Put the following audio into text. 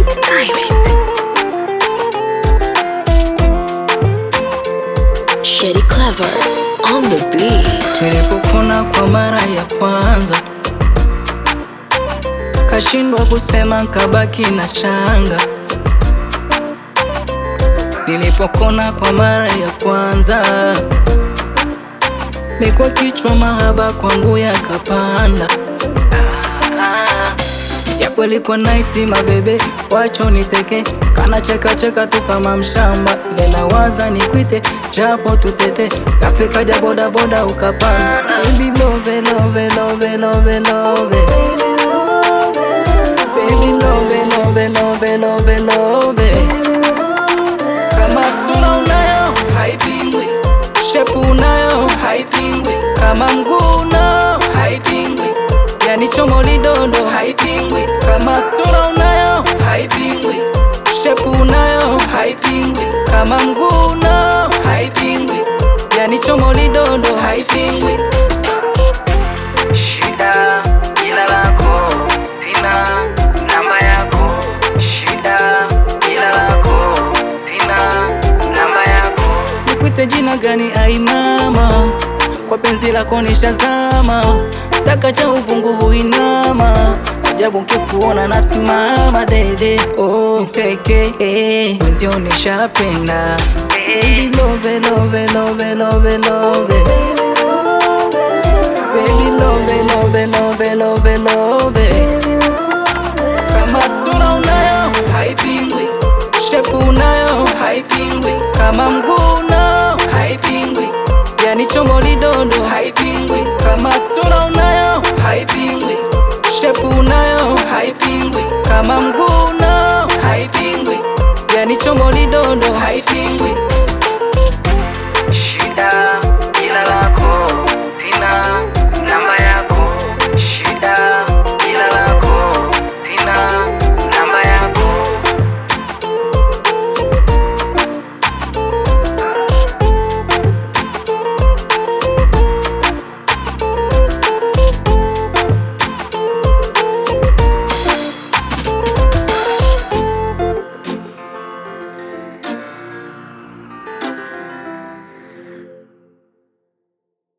It's diamond. Shady clever on the beat. Nilipokona kwa mara ya kwanza, kashindwa kusema, nkabaki na changa. Nilipokona kwa mara ya kwanza, mikwa kichwa mahaba kwangu yakapanda. Japo ilikuwa naiti mabebe, wacho niteke, kana cheka cheka tu kama mshamba. Ile nawaza nikwite, japo tutete, kafika ja boda boda ukapanda. Baby love love love love love, baby love love love love love. Kama sura unayo haipingwi, shepu unayo haipingwi, kama mguu unao haipingwi, yani chomo lidondo haipingwi, kama sura unayo haipingwi, shepu unayo haipingwi, kama mguu unao haipingwi, yani chomo lidondo haipingwi. Shida jina lako sina namba yako, shida jina lako sina namba yako. Nikwite jina gani ai mama, kwa penzi lako nishazama, taka cha uvungu huinama, ajabu nkikuona nasimama dede, oh mteke eh, mwenzio nishapenda Baby love love love love love Baby love love love love love Kama sura unayo haipingwi, shepu unayo haipingwi, kama mguu unao haipingwi, yani chombo lidondo haipingwi, kama sura unayo haipingwi, shepu unayo haipingwi, kama mguu unao haipingwi, yani chombo lidondo haipingwi.